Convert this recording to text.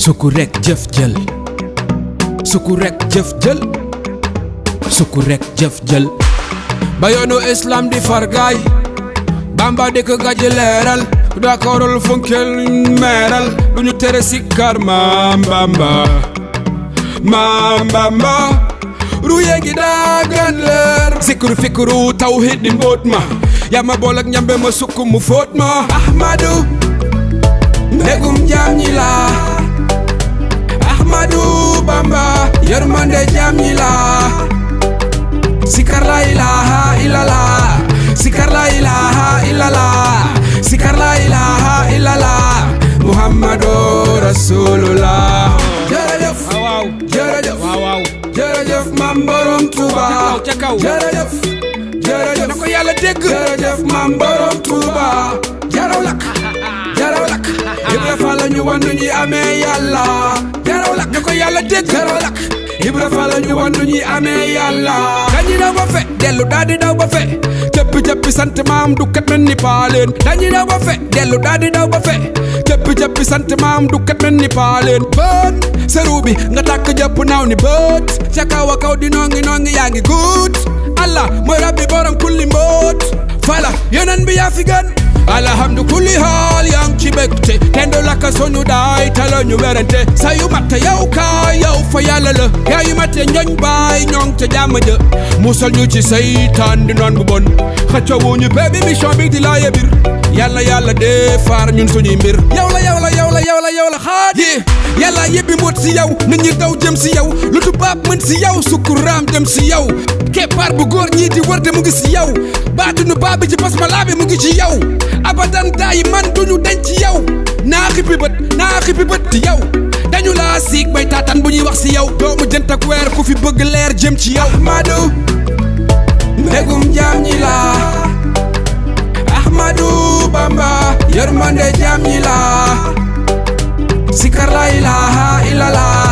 sukku rek jëf jël sukku rek jëf jël sukku rek jëf jël ba yoonu islam di fargaay bamba di ko gàjj leeral d'accordul funkel meeral du ñu tere sikkar maam bamba maam bamba ruye gi daagan leer sikru fikru tawhid di mbóot ma yaa ma bool ak ñambe ma sukk mu fóot ma ahmadu mbégum jaam ñi la ahmadu bamba yërmande jaam ñi la sikar la ilaha illallah sikar la ilaha illallah sikar la ilaha illallah muhammadu rasulullah jërëjëf waaw jërëjëf waaw waaw jërëjëf mam borom Touba ca kaw jërëjëf jërëjëf na ko yàlla dégg jërëjëf mam borom Touba jaraw lak jaraw lak Ibra Fall la ñu wan nu ñuy amee yàlla jaraw lak na ko yàlla dégg jaraw lak Ibra Fall la ñu wan nu ñuy amee yàlla dañuy daw ba fe dellu daal di daw ba fe jëppi jëppi sant maam du kat mel ni paaleen dañuy daw ba fe dellu daal di daw ba fe jëppi jëppi sant maam du kat mel ni paaleen bët seru bi nga tàkk jëpp naaw ni bët ca kaw a kaw di nongi nongi yaa ngi guut Allah mooy rabbi borom kulli mboot fala yeneen bi yaa fi gën alhamdu kulli haal yaa ngi ci mbégte kenn du lakka soñu daay tala ñu werante sa yu matte yow kaay yow fa yàlla la yaa yu matte njoñ baay ñoŋ ca jàmm ja musal ñu ci seytaan di noon bu bon xëccoo ñu bébi mission bi di laa yebir yàlla yàlla dee faar ñun suñuy mbir yow la yow la yow la yow la yow la xaaj yi yàlla yebbi mbóot si yow nit ñi daw jëm si yow lu tubaab mën si yow sukuraam dem si yow keppaar bu góor ñii di wër de mu ngi si yow baatunu baa bi ci bas ma laa bi mu ngi ci yow abadan daay man duñu denc ci yow naa xippi bët naa xippi bët ci yow dañu laa siig bay taataan bu ñuy wax si yow doomu jënt ak weer ku fi bëgg leer jëm ci yow ahmadu mbégum jaam ñi la ahmadu bamba yërmande jaam ñi la sikar la ilaha illallah